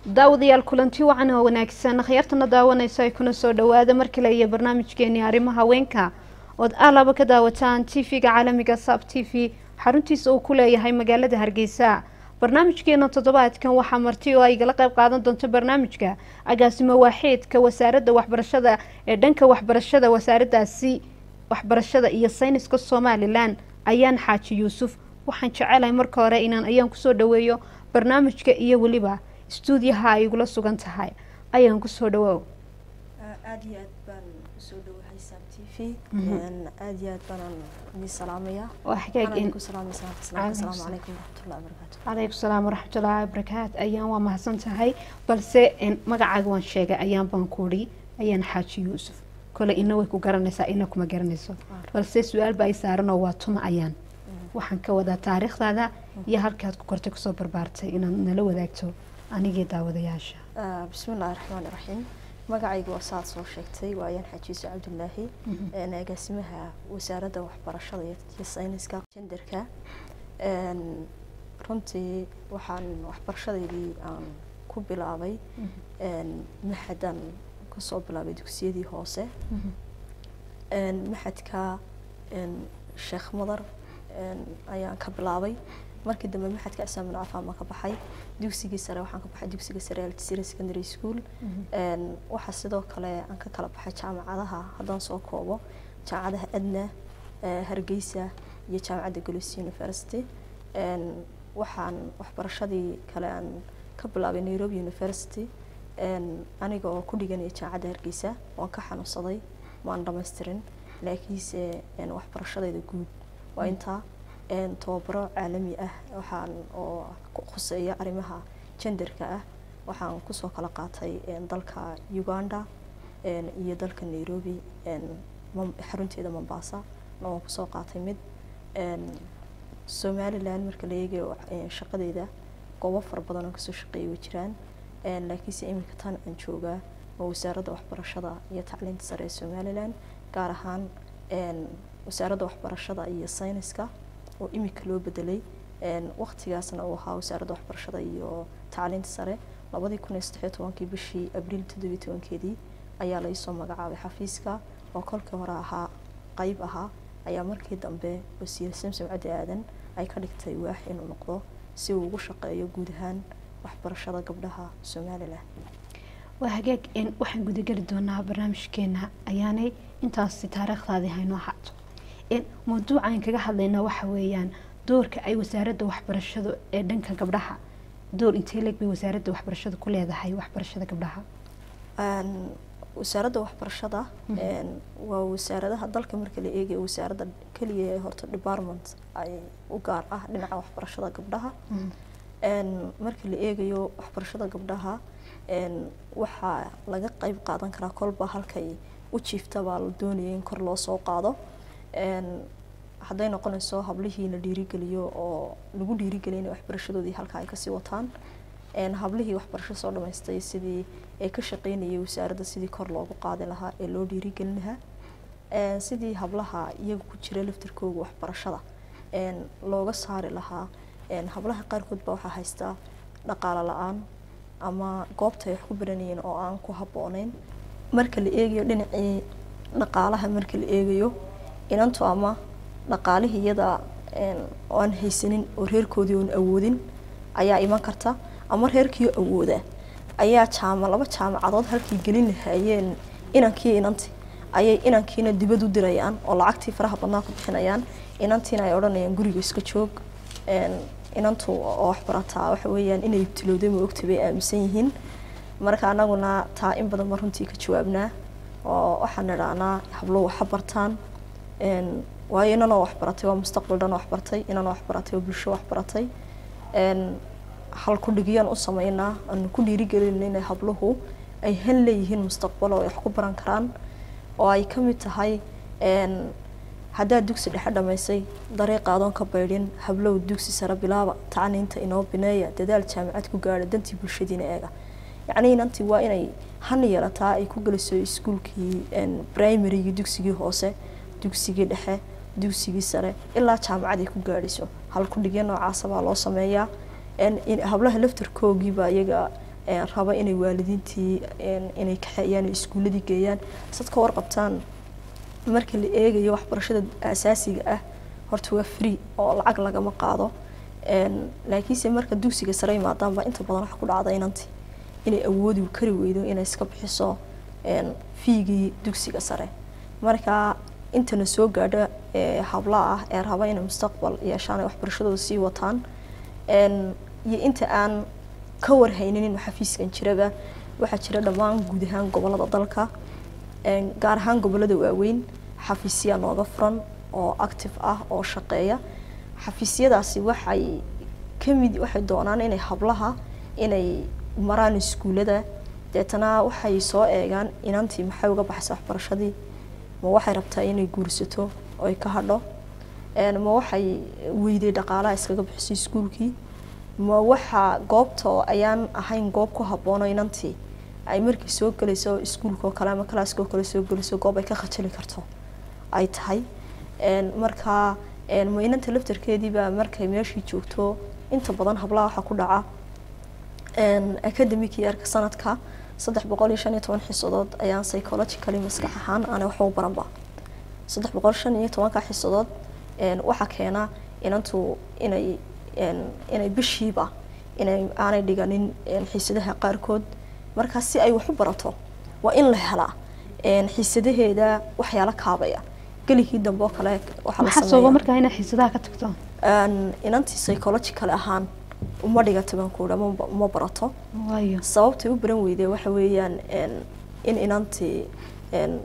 daawadayaal kulanti wacan oo wanaagsan akhyaartana daawanayso ay kuna soo dhawaada mar kale iyo barnaamijkeenii arrimaha haweenka ood alaba ka daawataan t v-ga caalamiga sab t v xaruntiisa uu ku leeyahay magaalada hargeysa barnaamijkeena toddobaadkan waxaa marti oo ay igala qayb qaadan doonto barnaamijka agaasimo waaxeedka wasaaradda waxbarashada ee dhanka waxbarashada wasaaradaasi waxbarashada iyo sayniska somalilan ayaan xaaji yuusuf waxaan jecelahay marka hore inaan ayaan kusoo dhaweeyo barnaamijka iyo weliba stuudiyaha ay igula sugan tahay ayaan kusoo dhawoow aada iyo aad baan usoo dhawahay sam t v aada iyo aad baanaan idin salaamaya waa xagaag ku salaamaysa asalaamu calaykum waraxmatullahi wabarakaatu calaykum salaam waraxmatullaahi wabarakaatu ayaan waa mahadsan tahay balse magacaaga waan sheegay ayaan baan kuudhi ayaan xaaji yuusuf kole ina way ku garanaysaa ina kuma garanayso balse su-aal ba ay saaranoo waa tuma ayaan waxaan ka wadaa taariikhdaada iyo halkaad ku kortay kusoo barbaartay inaad nala wadaagto anigii daawadayaasha bismi illaahi raxmaani raxiim magacayga waa saad soo sheegtay waa ayaan xajiiso cabdulaahi agaasimaha wasaaradda waxbarashada iyo sayniska jenderka runtii waxaan waxbarashadeydii aan ku bilaabay maxadan kasoo bilaabay dugsiyadii hoose maxadka sheekh madar ayaan ka bilaabay markii dambe maxadka cisaamin cafaan baan ka baxay dugsigii sare waxaan ka baxay dugsiga sare altisira secondary school waxaa sidoo kale aan ka kala baxay jaamacadaha haddaan soo koobo jaamacadaha adna hargeysa iyo jaamacadda golis university waxaan waxbarashadii kale aan ka bilaabay nairobi university aniga oo ku dhiganaya jaamacadda hargeysa waan ka xanuunsaday maan dhamaystirin laakiinse waxbarashadayda guud waa intaa tababaro caalami ah waxaan oo khuseeya arrimaha jenderka ah waxaan kusoo kala qaatay dalka uganda iyo dalka nairobi xarunteeda mombasa na waan kusoo qaatay mid somalilan marka la eegayo shaqadeeda goobo fara badan oo kasoo shaqeeyay way jiraan laakiinse iminka tan aan joogaa waa wasaaradda waxbarashada iyo tacliinta sare ee somalilan gaar ahaan wasaaradda waxbarashada iyo sayniska oo iminka loo bedelay waqtigaasna uu ahaa wasaaradda waxbarashada iyo tacliinta sare labadii kun iyo saddexiyo tobankii bishii abriil toddobiyo tobankeedii ayaa laisoo magacaabay xafiiska oo kolkii hore ahaa qeyb ahaa ayaa markii dambe wasiir samsom caddi aadan ay ka dhigtay waax inuu noqdo si uu ugu shaqeeyo guud ahaan waxbarashada gabdhaha somalilan waa hagaag waxaan gudageli doonaa barnaamijkeena ayaanay intaasi taariikhdaadii haynoo haato mawduucan kaga hadlaynaa waxa weeyaan doorka ay wasaaradda waxbarashadu ee dhanka gabdhaha door intee leeg bay wasaaradda waxbarashadu ku leedahay waxbarashada gabdhaha wasaaradda waxbarashada waa wasaaradaha dalka marka la eegayo wasaaradda keliya ee horta department ay u gaar ah dhinaca waxbarashada gabdhaha marka la eegayo waxbarashada gabdhaha waxaa laga qeyb qaadan karaa kolba halkay u jiiftabaa la doonaya in kor loo soo qaado hadday noqonayso hablihii la dhiirigeliyo oo lagu dhiirigeliya inay waxbarashadoodii halka ay kasii wataan hablihii waxbarasho soo dhamaystay sidii ay ka shaqeynayay wasaaradda sidii kor loogu qaadi lahaa ee loo dhiirigelin lahaa sidii hablaha iyaga ku jira laftirkooga waxbarashada looga saari lahaa hablaha qaarkood baa waxaa haystaa dhaqaalo la-aan ama goobta ay wax ku baranayeen oo aan ku habbooneyn marka la eegayo dhinacii dhaqaalaha marka la eegayo inantu ama dhaqaalihii iyada oo aan haysanin oo reerkoodii oon awoodin ayaa iman karta ama reerkii awooda ayaa jaama laba jaamacadood halkii gelin lahaayeen inankii inanti ayay inankiina dibad u dirayaan oo lacagtii faraha badnaa ku bixinayaan inantiina ay odhanayaan guriga iska joog inantu oo waxbarataa waxa weeyaan inay ibtilowday ma ogta bay aaminsan yihiin marka anaguna taa in badan ba runtii ka jawaabnaa oo waxaan idhahnaa hablo waxa bartaan waayo inanoo waxbaratay waa mustaqbal dhan waxbartay inanoo waxbaratay waa bulsho waxbaratay hal ku dhigiyaan u sameynaa aanu ku dhiirigelina inay habluhu ay han leeyihiin mustaqbal oo ay wax ku baran karaan oo ay ka mid tahay haddaad dugsi dhexe dhamaysay dariiqa adoon ka baydhin hablow dugsi sare bilaaba tacniinta inoo bineeya dadaal jaamacad ku gaadha dantii bulshadiina eega yacni inantii waa inay han yeelataa ay ku geliso iskuulkii primarygii dugsigii hoose dugsigii dhexe dugsigii sare ilaa jaamacad ay ku gaadhayso hal ku dhigya noocaasa baa loo sameeyaa hablaha laftarkoogiibaa iyaga een, raba inay waalidiintii een, inay kaxeeyaan iskuuladii geeyaan sad ka warqabtaan marka la eegayo waxbarashada asaasiga ah horta waa free oo lacag lagama qaado Een, laakiinse marka dugsiga sare yimaadaanba inta badan waxa ku dhacda inanti inay awoodi kari weydo inay iska bixiso een, fiigii dugsiga sare marka intana soo gaadha ee hablaha ah ee raba inay mustaqbal yeeshaan ay waxbarashadooda sii wataan Een, iyo inta aan ka warhaynin in xafiiskan jiraba waxaa jira dhammaan guud ahaan gobolada dalka Een, gaar ahaan gobolada waaweyn xafiisyaa nooga furan oo active ah oo shaqeeya xafiisyadaasi waxay kamid waxay doonaan inay hablaha inay maraan iskuulada deetana waxay soo eegaan inantii maxay uga baxaysa waxbarashadii ma waxay rabtaa inay guursato oo ay ka hadho Een, ma waxay weyday dhaqaalaha iskaga bixiso iskuulkii ma waxa goobta oo ayaan ahayn goob ku habboono inantii ay markii soo gelayso iskuulka oo kale ama kalaaska oo kale soo gelayso goob ay ka khajali karto ay tahay Een, marka een, ma inanta laftarkeediiba markay meeshii joogto inta badan hablaha waxaa ku dhaca een, academic yearka sanadka saddex boqol iyo shan iyo toban xiisadood ayaan psychologically maskax ahaan aanay waxba u baranba saddex boqol shan iyo tobanka xiisadood een, waxaa keena inantu inay een, inay bishiiba inay aanay dhiganin een, xiisadaha qaarkood marka si ay wax u barato waa in la helaa een, xiisadaheeda waxyaalo kaabaya geligii dambe oo kale waxaa la maxaa sababa sameeyaa markaa inaad xiisadaha ka tagto een, inantii psychological ahaan uma dhigata baan ku ma uma barato waayo sababtay u baran weyday waxa weeyaan een, in inantii een,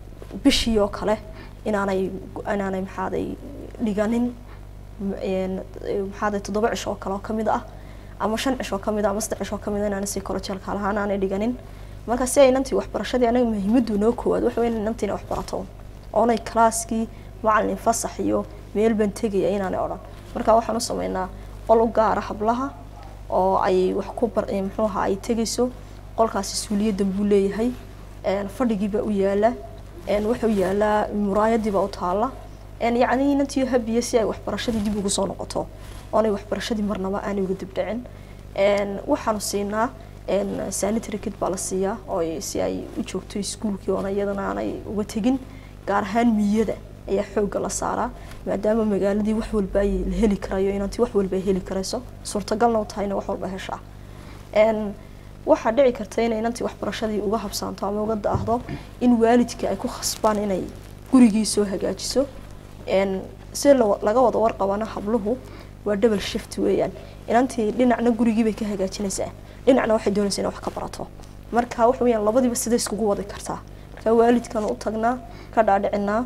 bishii oo kale inaanay inaanay maxaaday dhiganin m- een, maxaaday toddoba cisho oo kale oo kamid ah ama shan cisho oo kamid ah ama saddex cisho oo kamid ah inaanay psychological ahaan aanay dhiganin marka si ay inantii waxbarashadii anaga muhiimadu noo koowaad waxa weyn inantii inay waxbarato oonay kalaaskii macalin fasax iyo meel baan tegaya inaanay odhan marka waxaan u sameynaa qol u gaara hablaha oo ay wax ku bar eh, muxuu ahaa ay tegayso qolkaasi suuliyadan buu leeyahay een, fadhigiibaa u yaala een, wuxuu yaalaa muraayadiibaa u taala een, yacni inantii habiya si ay waxbarashadii dib ugu soo noqoto oonay waxbarashadii marnaba aanay uga dibdhicin Een, waxaanu siinaa een, sanitary kit baa la siiyaa oo ay- si ay u joogto iskuulkii oona iyadana aanay uga tegin gaar ahaan miyada ayaa xoogga la saaraa maadaama magaaladii wax walba ay la heli karayo inantii wax walba ay heli karayso suurtagalna u tahayna wax walba heshaa Een, waxaa dhici karta inay inantii waxbarashadii uga habsaanto ama uga daahdo in waalidka ay ku khasbaan inay gurigii soo hagaajiso Een, si la- laga wada warqabana habluhu waa double shift weeyaan inantii dhinacna gurigii bay ka hagaajinaysaa dhinacna waxay doonaysaa inay wax ka barato marka waxa weeyaan labadiiba sida iskugu wadi kartaa marka waalidkan u tagnaa ka dhaadhicinaa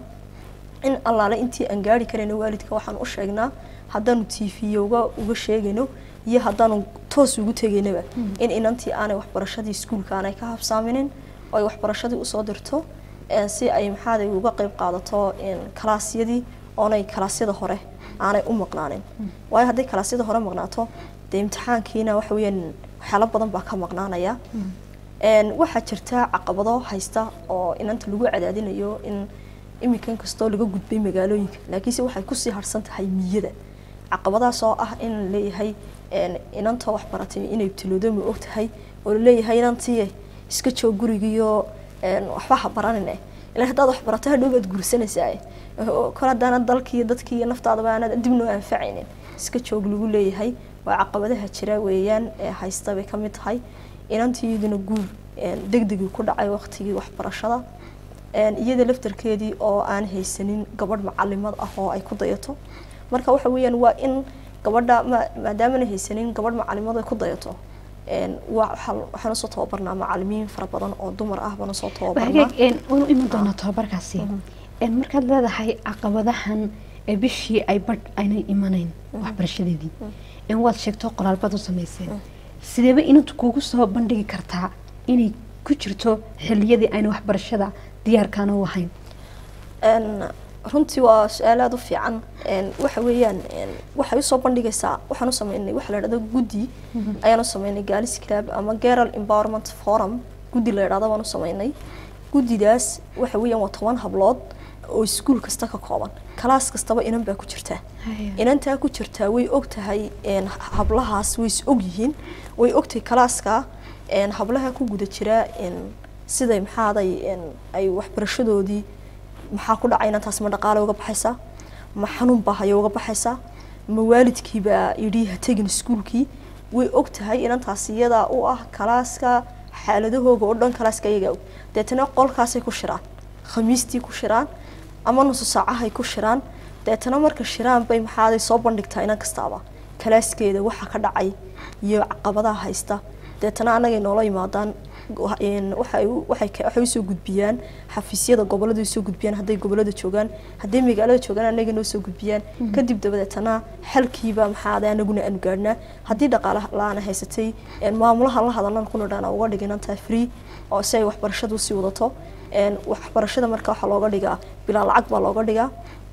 in allaale intii aan gaari karayno waalidka waxaan u sheegnaa haddaanu tv uga uga sheegayno iyo haddaanu toos ugu tegaynaba in inantii aanay waxbarashadii iskuulka aanay ka habsaaminin oo ay waxbarashadii usoo dirto een, si ay maxaaday uga qayb qaadato een, kalaasyadii oonay kalaasyada hore aanay u maqnaanin waayo hadday kalaasyada hore maqnaato dee imtixaankiina waxa weeyaan waxyaalo badan baa ka maqnaanaya Een, waxaa jirta caqabado haysta oo inanta lagu cadaadinayo in iminkan kastoo laga gudbay magaalooyinka laakiinse waxay kusii harsan tahay miyada caqabadaas oo ah in la leeyahay een, inanta wax baratay inay ibtiloodo ma og tahay oo laleeyahay inantii iska joog gurigiyo een, waxba ha baranine ilaa haddaad wax barato hadhow baad guursanaysaa kor haddaanad dalkii iyo dadkii iyo naftaadaba aanad dib noo anfacaynin iska joog lagu leeyahay waa caqabadaha jira weeyaan ee haysta bay ka mid tahay inantiiduna guur degdegii ku dhacay waqtigii waxbarashada Een, iyada laftarkeedii oo aan haysanin gabadh macalimad ah oo ay ku dayato marka waxa weeyaan waa in gabadha ma- maadaamana haysanin gabadh macalimad ay ku dayato een, waa- waxaa- waxaan usoo tababarnaa macalimiin fara badan oo dumar ah baan usoo tababarnaa hagaag een waanu iman doonaa tababarkaasi een markaad leedahay caqabadahan ee bishii ay badh aynay imanayn waxbarashadeedii een waad sheegto qoraalbaad u samayseen sideeba inantu kugu soo bandhigi kartaa inay ku jirto xilliyadii ayna waxbarashada diyaarkaana u ahayn Een, runtii waa su-aal aada u fiican Een, waxa weeyaan een, waxay usoo bandhigaysaa waxaan u sameynay waxa la idhahdo guddi ayaan u sameynay galis club ama girl empowerment forum guddi la idhahdo baan u sameynay guddidaas waxa weeyaan waa toban hablood oo iskuul kasta ka kooban kalaas kastaba inan baa ku jirta inantaa ku jirtaa way og tahay een, hablahaas way is og yihiin way ogtahay kalaaska een, hablaha ku guda jira een, siday maxaaday een, ay waxbarashadoodii maxaa ku dhacay inantaas ma dhaqaale uga baxaysaa ma xanuun baa hayo uga baxaysaa ma waalidkiibaa yidhi ha tegin iskuulkii way og tahay inantaas iyadaa u ah kalaaska xaaladahooga oo dhan kalaaska iyagaa og deetana qolkaasay ku shiraan khamiistii ku shiraan ama nusu saacahay ku shiraan deetana marka shiraan bay maxaaday soo bandhigtaa inan kastaaba kalaaskeeda waxa ka dhacay iyo caqabadaha haysta deetana annagay noola yimaadaan go- een, waxay u- waxay ka- waxay usoo gudbiyaan xafiisyada gobolada usoo gudbiyaan hadday gobolada joogaan hadday magaalada joogaan annaga noo soo gudbiyaan kadib dabadeetana xalkiiba maxaaday anaguna aanu gaadhnaa haddii dhaqaale la-aan haysatay een, maamulaha la hadalnan kuna dhaan uga dhigan tahay free oo si ay waxbarashadu usii wadato een, waxbarashada marka waxaa looga dhigaa bilaa lacag baa looga dhigaa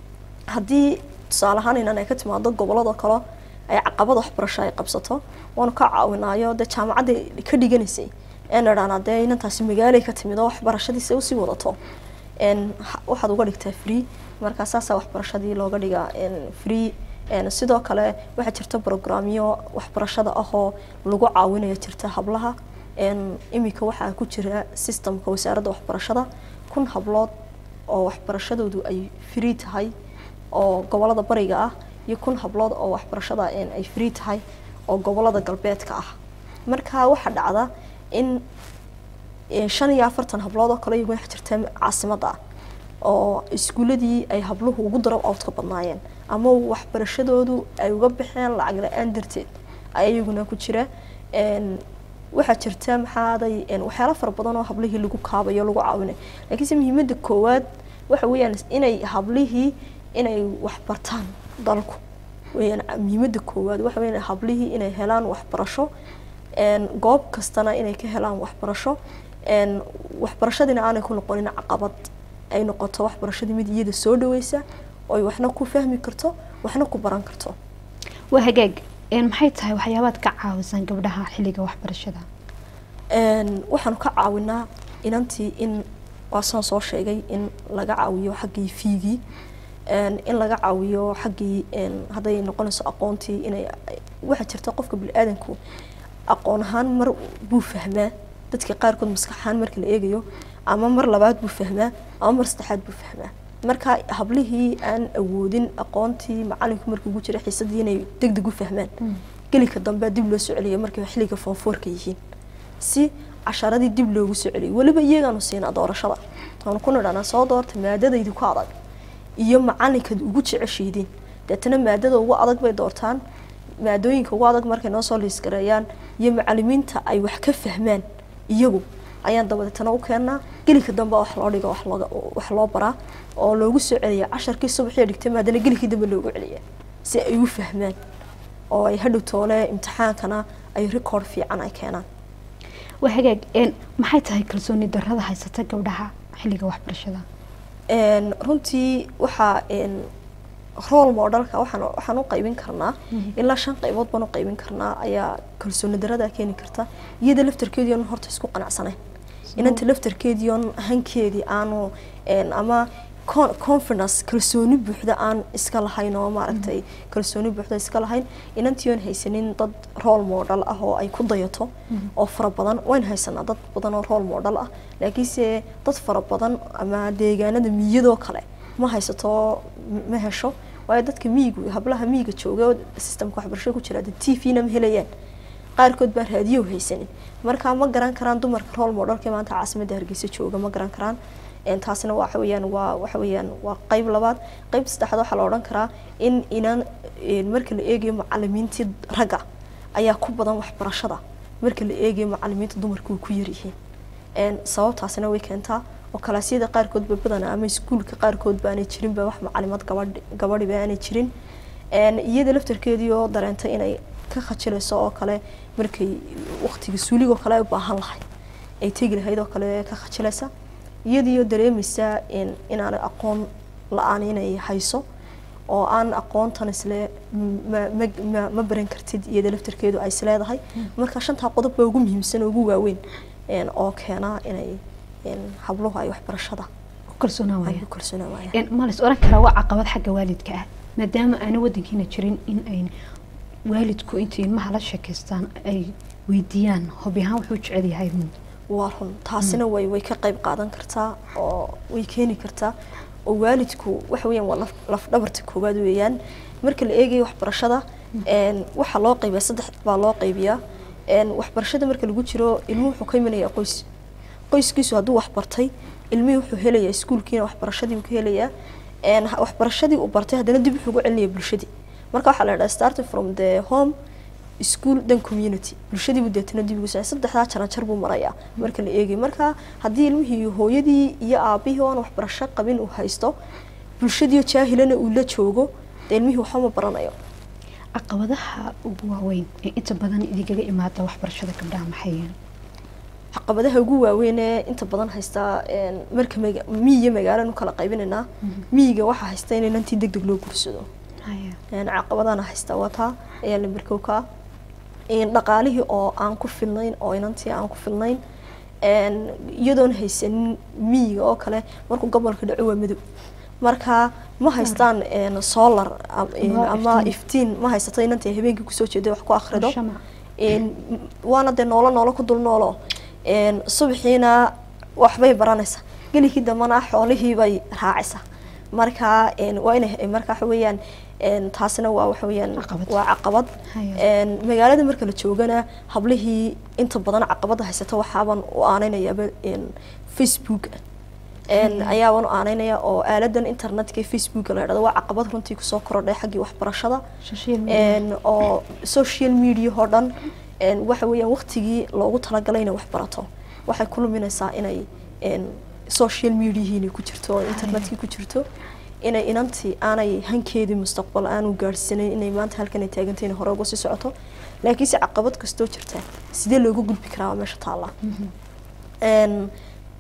haddii tusaale ahaan inan ay ka timaado gobolada kale ay caqabad waxbarasho ay qabsato waanu ka caawinaayo dee jaamacadda ka dhiganaysay een idhaana dee inantaasi magaalay ka timid oo waxbarashadiisa usii wadato een ha- waxaad uga dhigtaa free marka saasaa waxbarashadii looga dhigaa een free een sidoo kale waxaa jirta programyo waxbarashada ahoo lagu caawinayo jirta hablaha een imika waxaa ku jira systemka wasaaradda waxbarashada kun hablood oo waxbarashadoodu ay free tahay oo gobolada bariga ah iyo kun hablood oo waxbarashada een ay free tahay oo gobolada galbeedka ah marka waxaa dhacda in ee, shan iyo afartan hablood oo kale iyagu wax jirta caasimadda ah oo iskuuladii ay habluhu ugu darab outka badnaayeen ama waxbarashadoodu ay uga baxeen lacag la-aan darteed ayaa iyaguna ku jira een, waxaa jirta maxaaday een, waxyaalo fara badan oo hablihii lagu kaabayo lagu caawinayo laakiinse muhiimadda koowaad waxa weeyaan inay hablihii inay waxbartaan dalku weeyaan muhiimadda koowaad waxa weeyaan hablihii inay helaan waxbarasho een, goob kastana inay ka helaan waxbarasho een, waxbarashadiina aanay ku noqonin caqabad ay noqoto waxbarashadii mid iyada soo dhaweysa oy waxna ku fahmi karto waxna ku baran karto waa hagaag een, maxay tahay waxyaabaad ka caawisan gabdhaha xilliga waxbarashada Een, waxaanu ka caawinaa inantii in waasaan soo sheegay in laga caawiyo xaggii fiigii een, in laga caawiyo xaggii een, hadday noqonayso aqoontii inay waxaa jirta qofka bini-aadanku aqoon ahaan mar buu fahmaa dadka qaarkood maskax ahaan marka la eegayo ama mar labaad buu fahmaa ama mar saddexaad buu fahmaa marka hablihii aan awoodin aqoontii macalinku markuu ugu jira xiisadii inay deg deg u fahmaan gelika dambe dib loo soo celiya markay xilliga foonfoorka yihiin si casharadii dib loogu soo celiyo weliba iyagaanu siinaa doorashada waanu ku nidhanaa soo doorta maadadaydi ku adag iyo macalinkaad ugu jeceshiidin deetana maadada ugu adag bay doortaan maadooyinka ugu adag markay noo soo liisgareeyaan iyo macalimiinta ay wax ka fahmaan iyagu ayaan dabadeetana u keenaa gelika dambe wax loo dhigo wax looga wax loo baraa oo loogu soo celiya casharkii subaxii dhigtay maadana gelikii dambe loogu celiya si ay u fahmaan oo ay hadhow toole imtixaankana ay record fiican ay keenaan waa hagaag een, maxay tahay kalsooni darrada haysata gabdhaha xilliga waxbarashada Een, runtii waxaa een, role modelka waxaan waxaan u qaybin karnaa ilaa shan qaybood baan u qaybin karnaa ayaa kalsooni darada keeni karta iyada laftarkeedii oon horta isku qanacsanayn inanta laftarkeedii oon hankeedii aanu een, ama con- confidence kalsooni buuxda aan iska lahayn oo maaragtay kalsooni buuxda iska lahayn inantii oon haysanin dad role model ah oo ay ku dayato oo fara badan wayn haysanaa dad badan oo role model ah laakiinse dad fara badan ama deegaanada miyadoo kale ma haysato m- ma hesho waayo dadka miyigu hablaha miyiga jooga oo systemka waxbarashada ku jira t v-na ma helayaan qaarkood baan raadiyo haysanin marka ma garan karaan dumarka role modelka maanta caasimadda hargeysa jooga ma garan karaan Een, taasina waxa weeyaan waa waxa weeyaan waa qayb labaad qayb saddexaad waxaa la odhan karaa in inan een, marka la eegayo macalimiintii ragga ayaa ku badan waxbarashada marka la eegayo macalimiinta dumarku way ku yaryihiin Een, sababtaasina way keentaa oo kalaasyada qaarkoodba badanaa ama iskuulka qaarkood baanay jirinba wax macalimad gabadh gabadhiba aanay jirin Een, iyada laftarkeedii oo dareentay inay ka khajilayso oo kale markay waqtiga suuligoo kale ay u baahan lahayd ay tegi lahayd oo kale ka khajilaysa iyadiioo dareemaysa in inaanay aqoon la-aan inay hayso oo aan aqoontan isle ma, ma, ma, ma baran kartid iyada laftarkeedu ay isleedahay marka shantaa qodob baa ugu muhiimsan oo ugu waaweyn een, oo keena inay een, habluhu ay waxbarashada ku kalsoonaan ay waaya ku kalsoonaan waayaan Een, ma la is oran karaa waa caqabad xagga waalidka ah maadaama aana wadankiina jirin in ay waalidku intay ilmaha la sheekaystaan ay weydiiyaan hobi ahaan wuxuu jecel yahay waa run taasina way way ka qayb qaadan kartaa oo way keeni kartaa oo waalidku waxa weeyaan waa laf lafdhabarta koowaad weeyaan marka la eegayo waxbarashada een waxaa loo qaybiyaa saddex baa loo qaybiyaa een waxbarashada marka lagu jiro ilmuhu wuxuu ka imanayaa qoys qoyskiisu hadduu waxbartay ilmihii wuxuu helayaa iskuulkiina waxbarashadii uu ka helayaa een ha- waxbarashadii uu bartay haddana dib wuxuu ugu celinaya bulshadii marka waxaa la dhahaa starting from the home school then community bulshadii buu deetana dib ugu socday saddexdaa jaran jar buu marayaa marka la eegayo marka haddii ilmihii hooyadii iyo aabihii oo aan waxbarasho qabin uu haysto bulshadii oo jaahilana uu la joogo dee ilmihii waxba ma baranayo caqabadaha ugu waaweyn ee inta badan idinkaga imaada waxbarashada gabdhaha maxay yihiin caqabadaha ugu waaweyn ee inta badan haysta een, marka maga- miyiga magaalanu kala qaybinaynaa miyiga waxaa haysta in inantii deg deg loo gursado Haya. een, caqabadana haysta wataa ayaa la barkowka een, dhaqaalihii oo aan ku filnayn oo inantii aan ku filnayn een, iyadoon haysanin miyiga oo kale markuu gobolka dhaco waa madow marka ma haystaan een, solar am- een, Waa ama iftiin. iftiin ma haysato inantii habeenkii kusoo jeeday wax ku akhrido Shamac. een, waana dee noolo noolo ku dul noolo een, subaxiina waxbay baranaysaa gelikii dambana xoolihii bay raacaysaa marka een, waa inay marka waxa weeyaan een, taasina waa waxa weeyaan Caqabad. waa caqabad Haya. een, magaalada marka la joogana hablihii inta badan caqabada haysata waxaaban u aanaynayaaba een, facebook een, Haya. ayaaban u aanaynaya oo aaladan internetka ee facebook la idhahdo waa caqabad runtii kusoo korodhay xaggii waxbarashada Social media. een, oo social media oo dhan een, waxa weeyaan waqtigii loogu talagalay inay wax barato waxay ku luminaysaa inay een, social mediahii inay ku jirto oo internetkii ku jirto inay inantii aanay hankeedii mustaqbal aanu gaadhsanayn inay maanta halkan ay taagantay inay hore uga sii socoto laakiinse caqabad kastoo jirta sidee looga gudbi karaa waa meesha taalla een,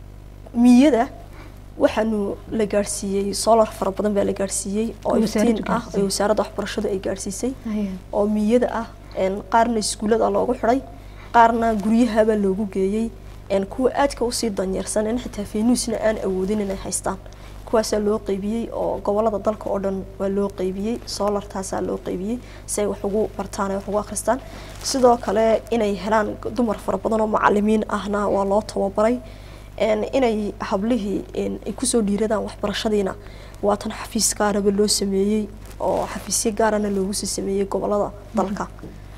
miyada waxaanu la gaadhsiiyey solar fara badan baa la gaadhsiiyey oo Oo wasaaraddu iftiin ah gaadhsiisay. oo wasaaradda waxbarashadu ay gaadhsiisay Haya. oo miyada ah een, qaarna iskuullada loogu xidhay qaarna guryahabaa loogu geeyey een, kuwa aadka usii danyeersan in xitaa faynuusna aan awoodin inay haystaan kuwaasaa loo qeybiyey oo gobolada dalka oo dhan waa loo qeybiyey solartaasaa loo qeybiyey si ay wax ugu bartaan ay wax ugu akhristaan sidoo kale inay helaan dumar fara badan oo macalimiin ahna waa loo tababaray een, inay hablihii een, ay kusoo dhiiradaan waxbarashadiina waa tan xafiis gaaraba loo sameeyey oo xafiisyo gaarana loogu sii sameeyey gobolada dalka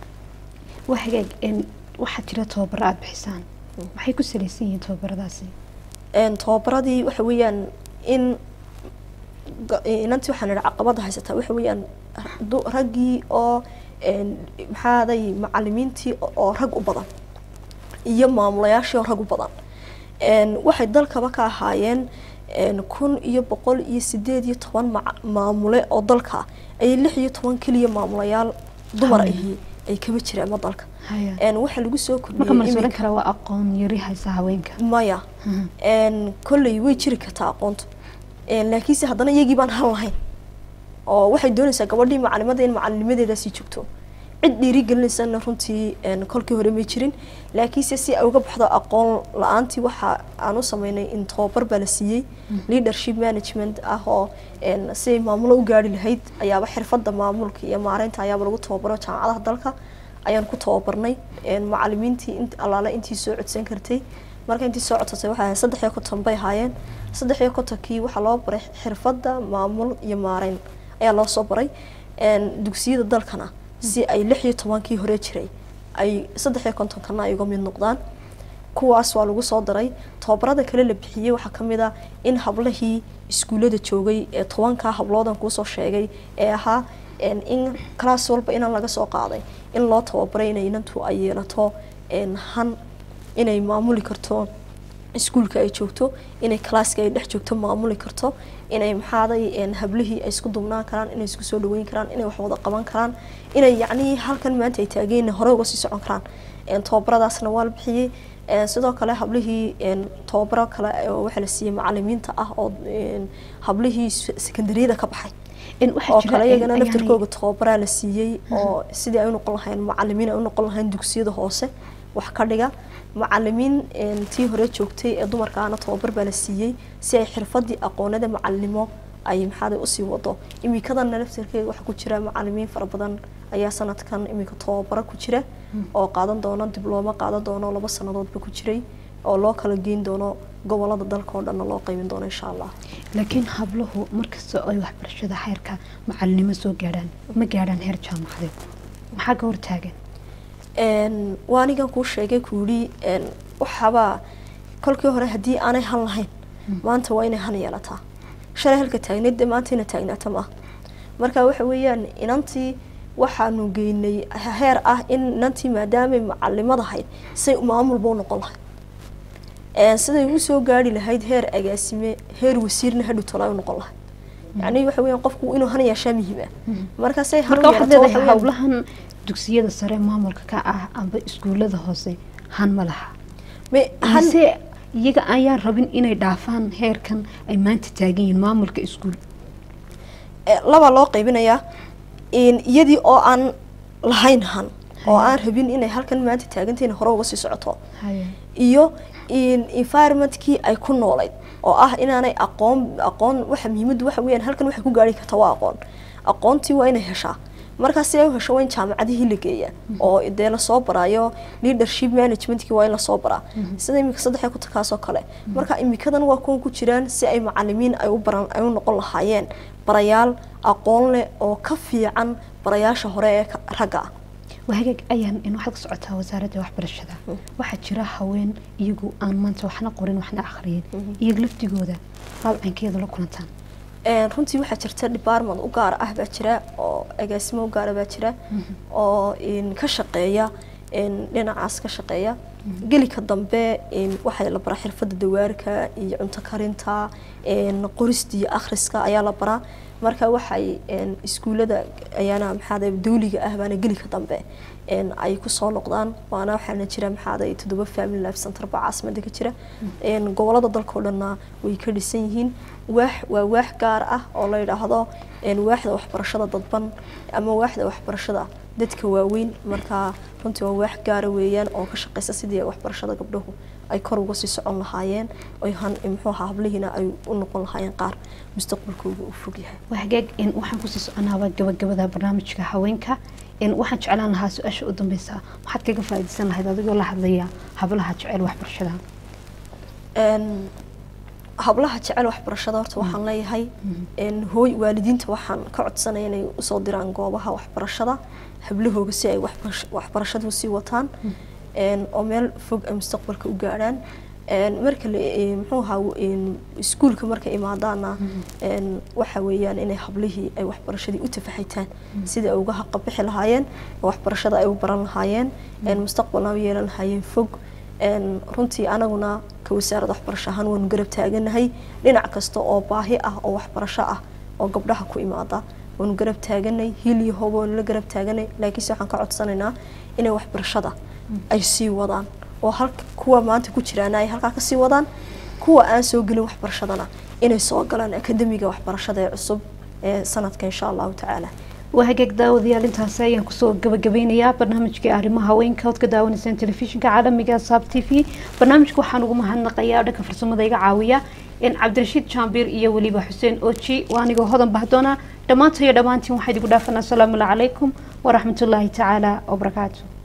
waa hagaag een, waxaa jira tababaro aada bixisaan maxay ku salaysan yihiin tababaradaasi een, tababaradii waxa weeyaan in ga- inantii waxaan idhi caqabada haysataa waxa weeyaan du- raggii oo een, maxaaday macalimiintii oo- oo rag u badan iyo maamulayaashii oo rag u badan een, waxay dalkaba ka ahaayeen een, kun iyo boqol iyo sideed iyo toban maca- maamule oo dalka ah ayay lix iyo toban keliya maamulayaal dumar Haya. ahi ay kaba jireen ma dalka Haya. een, waxaa lagu soo marka kordhiyey malsuulin iminka- kara waa aqoon yari haysa haweenka maya Mhm. een kolley way jiri kartaa aqoontu een laakiinse haddana iyagii baan hal lahayn oo waxay doonaysaa gabadhii macalimada in macalinimadeeda sii joogto cid dhiirigelinaysana runtii een kolkii hore may jirin laakiinse si ay uga baxdo aqoon la-aantii waxa aan u sameynay in tababar baa la siiyey leadership management ah oo een si ay maamulo u gaari lahayd ayaaba xirfadda maamulka iyo maareynta ayaaba lagu tababaro jaamacadaha dalka ayaan ku tababarnay een macalimiintii int allaale intii soo codsan kartay marka intii soo codsatay waxay ahayd saddex iyo konton bay ahaayeen saddex iyo kontonkii waxaa loo baray xirfadda maamul iyo maareyn ayaa loo soo baray een dugsiyada dalkana si ay lix iyo tobankii hore jiray ay saddex iyo kontonkana ay uga mid noqdaan kuwaas waa lagu soo daray tababarada kale la bixiyey waxaa ka mid ah in hablahii iskuullada joogay ee tobankaa habloodan kuusoo sheegay ee ahaa een in class walba inaan laga soo qaaday in loo tababaray inay inantu ay yeelato een han inay maamuli karto iskuulka ay joogto inay classka ay dhex joogto maamuli karto inay maxaaday een hablihii ay isku dubnaan karaan inay isku soo dhaweyn karaan inay wax wada qaban karaan inay yacnii halkan maanta ay taageen hore uga sii socon karaan een tababaradaasna waa la bixiyey een sidoo kale hablihii een tababaro kale oo waxaa la siiyey macalimiinta ah oo een hablihii sekondariyada ka baxay in waxaa oo jira kale in iyagana ayaanay- laftarkooga tababaraa la siiyey oo sidii ay u noqon lahayn macalimiin ay u noqon lahayn dugsiyada hoose wax ka dhiga macalimiin een, tii hore joogtay ee dumarkaana tababar baa la siiyey si ay xirfadii aqoonada macalinimo ay maxaaday usii wado imikadana laftarkeega waxaa ku jira macalimiin fara badan ayaa sanadkan iminka tababaro ku jira oo qaadan doono diblooma qaadan doono laba sanadoodba ku jiray oo loo kala geyn doono gobolada dalka oo dhanna loo qaybin doono insha allah laakiin habluhu markasta ay waxbarashada xeerka macalinimo soo gaadhaan ma gaadhaan heer jaamacadeed maxaa ka hortaagan Een, waa anigan kuu sheegay ku yidhi een, waxaaba kolkii hore haddii aanay han lahayn maanta waa inay han yeelataa shalay halka taagneed dee maanta ina taagnaata maaha marka waxa weeyaan inantii waxaanu geynay heer ah in inantii maadaamay macalimad ahayd say maamulba u noqon lahayd Een, siday u soo gaari lahayd heer agaasime heer wasiirna hadhow tolaa u noqon lahayd yacni waxa weeyaan qofku inuu han yeeshaa muhiim ah marka say han u marka waxaad yeelato waxa leedahay weeyaan- howlahan dugsiyada sare maamulka ka ah amba iskuulada hoose han ma laha Me- han- mise iyaga ayaan rabin inay dhaafaan heerkan ay maanta taagan yihiin maamulka iskuul Eh, labaa loo qaybinayaa in iyadii oo aan lahayn han oo aan rabin inay halkan maanta taagantahin hore uga sii socoto iyo in environmentkii ay ku noolayd oo ah inaanay aqoon aqoon waxa muhiimaddu waxa weeyaan halkan waxay ku gaari karta waa aqoon aqoontii waa inay heshaa markaa si ay u hesho waa in jaamacadihii la geeyaa oo dee lasoo baraayo leadership managementkii waa in lasoo baraa sida iminka saddex ku takaasoo kale marka imikadan waa kuwan ku jiraan si ay macalimiin ay u baran ay u noqon lahaayeen barayaal aqoon leh oo ka fiican barayaasha hore ee ka- ragga ah wahagaag ayaan in waxaad ka socotaa wasaaradda waxbarashada waxaa jira haween iyagu aan maanta waxna qorin waxna akhriyin iyaga laftigooda baabcankeeda la kulantaan Een, runtii waxaa jirta department u gaar ah baa jira oo agaasimo u gaara baa jira oo in ka shaqeeya in dhinacaas ka shaqeeya gelika dambe in waxaa la baraa xirfadda dawaarka iyo cunto karinta in qorista iyo akhriska ayaa la baraa marka waxay in iskuulada ayaana maxaada dawliga ah baana gelika dambe in ay kusoo noqdaan waana waxaana jira maxaada toddoba family life center baa caasimada ka jira in gobolada dalka oo dhanna way ka dhisan yihiin waax waa waax gaar ah oo la yidhaahdo in waaxda waxbarashada dadban ama waaxda waxbarashada dadka waaweyn marka runtii waa waax gaara weeyaan oo ka shaqeysa sidii waxbarashada gabdhahu ay kor uga sii socon lahaayeen oy han muxuu ahaa hablihiina ay u noqon lahaayeen qaar mustaqbalkooda u fog yahay wahagaag in waxaan kusii soconaaba gabagabada barnaamijka haweenka in waxaan jeclaan lahaa su-aasha u dambeysa maxaad kaga faa'iidaysan lahayd adigoo la hadlaya hablaha jecel waxbarashada Een, hablaha jecel waxbarashada horta waxaan leeyahay een, hooy waalidiinta waxaan ka codsanaya inay usoo diraan goobaha waxbarashada hablahooga si ay waxbarash- waxbarashada usii wataan een, oo meel fog ay mustaqbalka u gaadhaan Een, marka la ee, muxuu ahaa een, iskuulka markay imaadaana een, waxa weeyaan inay hablihii ay waxbarashadii u tafaxitaan sidai ay uga haqabixi lahaayeen oo waxbarashada ay u baran lahaayeen een, mustaqbalna u yeelan lahaayeen fog Een, runtii anaguna ka wasaaradda waxbarasho ahaan waanu garab taaganahay dhinac kasta oo baahi ah oo waxbarasho ah oo gabdhaha ku imaada waanu garab taaganay hil iyo hooba waanu la garab taaganay laakiinse waxaan ka codsanaynaa inay waxbarashada ay sii wadaan oo halka kuwa maanta ku jiraana ay halkaa kasii wadaan kuwa aan soo gelin waxbarashadana inay soo galaan akademiga waxbarashada ee cusub ee sanadka insha allahu tacaala wahagaag daawadayaal intaasi ayaan kusoo gabagabeynayaa barnaamijkii arrimaha haweenka ood ka daawanaysaan telefishinka caalamiga saab t v barnaamijka waxaan ugu mahadnaqayaa dhanka farsamada iga caawiya in cabdirashiid jaambiir iyo weliba xuseen oji waa anigoo hodan bahdoona dhammaanta iyo dhammaantiin waxaa idigu dhaafanaa asalaamu calaykum waraxmatullaahi tacaala wabarakaatu